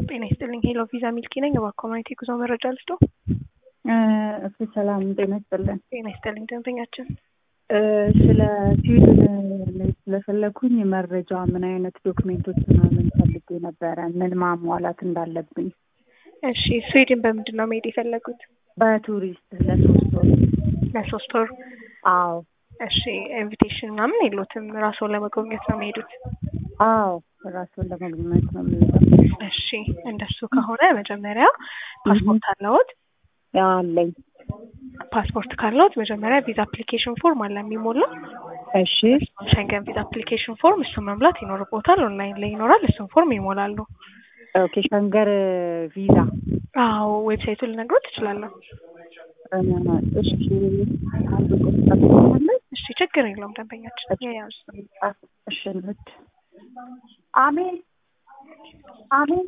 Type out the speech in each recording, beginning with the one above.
ጤና ይስጥልኝ። ሄሎ ቪዛ ሚልኪ ነኝ። በኮሚኒቲ ጉዞ መረጃ ልስጦ። እሱ ሰላም ጤና ይስጥልን። ጤና ይስጥልኝ ደንበኛችን። ስለ ስዊድን ስለፈለኩኝ መረጃ ምን አይነት ዶክሜንቶች ምናምን ፈልጌ ነበረ፣ ምን ማሟላት እንዳለብኝ። እሺ ስዊድን በምንድን ነው መሄድ የፈለጉት? በቱሪስት ለሶስት ወር። ለሶስት ወር። አዎ እሺ ኢንቪቴሽን ምናምን የሉትም? ራስዎን ለመጎብኘት ነው የሚሄዱት? አዎ ራሱን ለመግኘት ነው የሚሄደው። እሺ እንደሱ ከሆነ መጀመሪያ ፓስፖርት አለዎት? አለኝ። ፓስፖርት ካለዎት መጀመሪያ ቪዛ አፕሊኬሽን ፎርም አለ የሚሞላ እሺ ሸንገን ቪዛ አፕሊኬሽን ፎርም እሱን መሙላት ይኖርቦታል። ኦንላይን ላይ ይኖራል። እሱን ፎርም ይሞላሉ። ኦኬ ሸንገር ቪዛ አዎ ዌብሳይቱን ልነግሮት ትችላለሁ። እሺ አንድ ቁጥር ትጠቅማለች። እሺ ችግር የለውም ደንበኛችን የያዙ እሺ እንሂድ። አሜን አሜን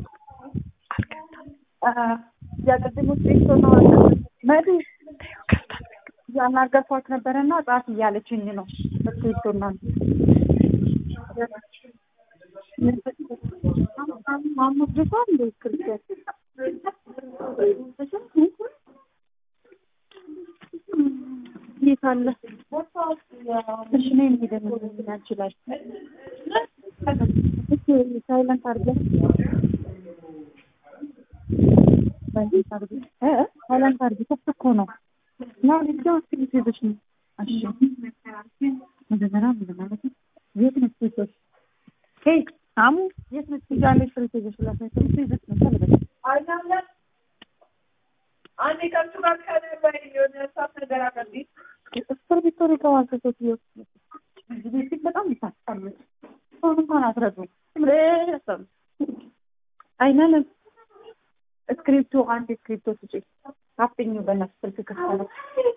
አልገባም ያቀድሙት ቤት ነው መዱ ከፍታል ያናገርኳት ነበረና ጻፍ እያለችኝ ነው። እስክሪብቶና የት አለ? እሺ ነይ እንሂድ ያችላል ሳይለንት አድርገን ሳይለንት አድርገን እ ሳይለንት አድርገን ክፍት እኮ ነው። ና ልጅ እስክሪብቶ ይዘሽ ነው። እሺ መጀመሪያ ምን ማለት ነው? የት ነች ሴቶች? ሄይ አሙ የት ነች? እያለች እስክሪብቶ ይዘሽ ላሳይ። እስክሪብቶ ይዘሽ ነው ታለበ አንዴ ከሱ ጋር ከነበረ የሆነ እሳት ነገር አቀርቢ እስክሪብቶ ሊተዋል ሴትዮ እዚህ ቤት በጣም ይታስጠምጥ ሰውን እንኳን አትረዱም። ረሰም አይነንም እስክሪብቶ አንድ እስክሪብቶ ስጪ። አፍኝ በእናትሽ ስልክ ክፍት ነው።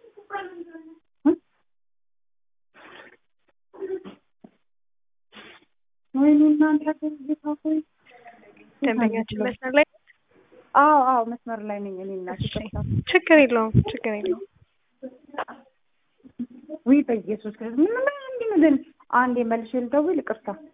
ወይኔ እናንተ ጌታ ሆይ ደንበኛችን መስመር ላይ አዎ አዎ መስመር ላይ ነኝ እኔ እናት እሺ ችግር የለውም ችግር የለውም ውይ በኢየሱስ ክርስቶስ ምን ምን እንዲህ ምን አንዴ መልሼ ልደውል ይቅርታ